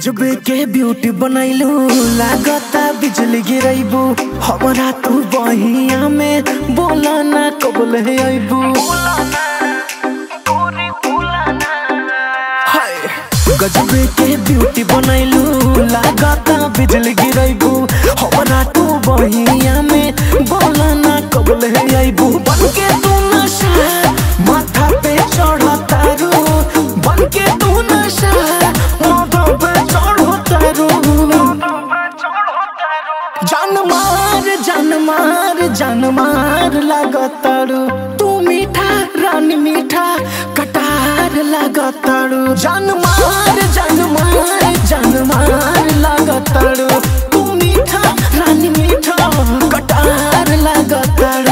गजबे के ब्यूटी बनैलू लागता बिजली गिरैबू हमरा तू बहिया में बोला ना कबल है अबू गजबे के ब्यूटी बनैलू लागता बिजली गिरैबू हमरा तू बहिया में बोला ना कबल है अबू बन के तू नशा माथा पे चढ़तारू बन के तू नशा माथा पे चढ़तारू जान मार जान मार जान मार लागतारू तू मीठा रानी मीठा कटार लागतारू जान मार जान मार जान मार लागतारू तू मीठा रानी मीठा कटार लागतारू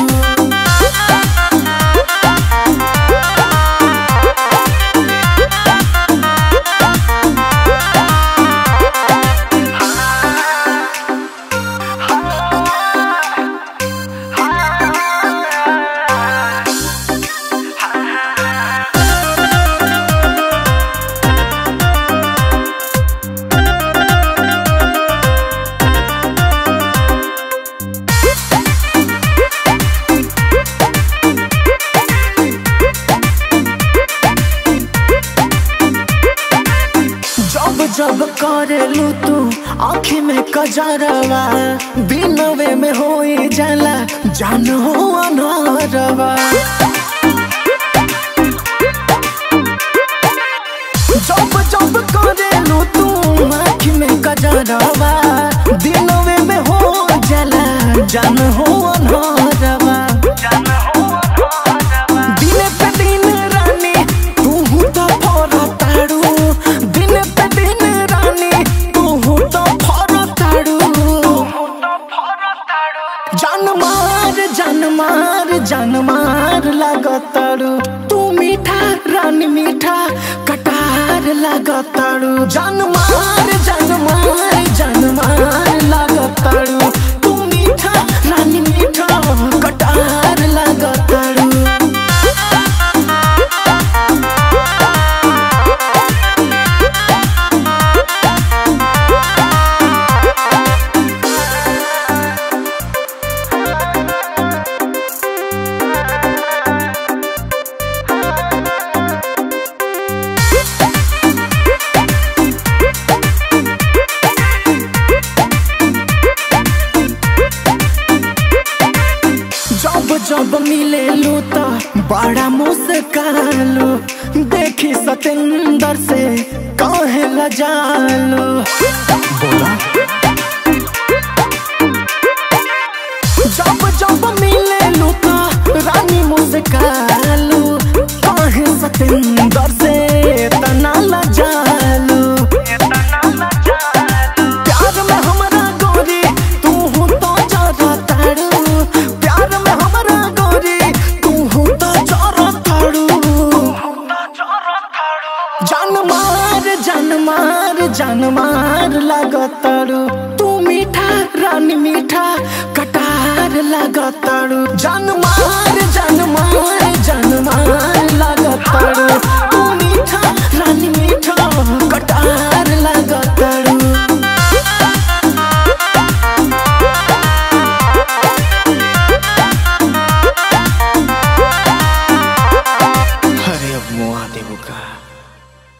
जब जब करेलू तू आँखी में कजरवा दिनवे में हो जाला जान हो अनहरवा जब जब करेलू तू आँखी में कजरवा दिनवे में हो जाला जान हो अनहरवा दिन पे दिन रानी तू तो फरताड़ू दिन पे दिन रानी तू तो फरताड़ू जान मार जान मार जान मार लागताड़ू तू मीठा रानी मीठा कटार लागताड़ू जान मार जान मार जान मार लागताड़ू तू मीठा रानी मीठा कटार लागताड़ू जब जब मिलेलू तो बड़ा मुस्कालू देखी सतेंदर से काहे लजालू बोला जब जब मिलेलू तो रानी मुस्कालू काहे सतेंदर से तना लजालू प्यार में हमरा गोरी तू हूँ तो जरा तारू प्यार में हमरा गोरी तू हूँ तो जरा तारू जान मार जान मार जान मार लागतारू तू मीठा रानी मीठा कटार लागतारू जान मार जान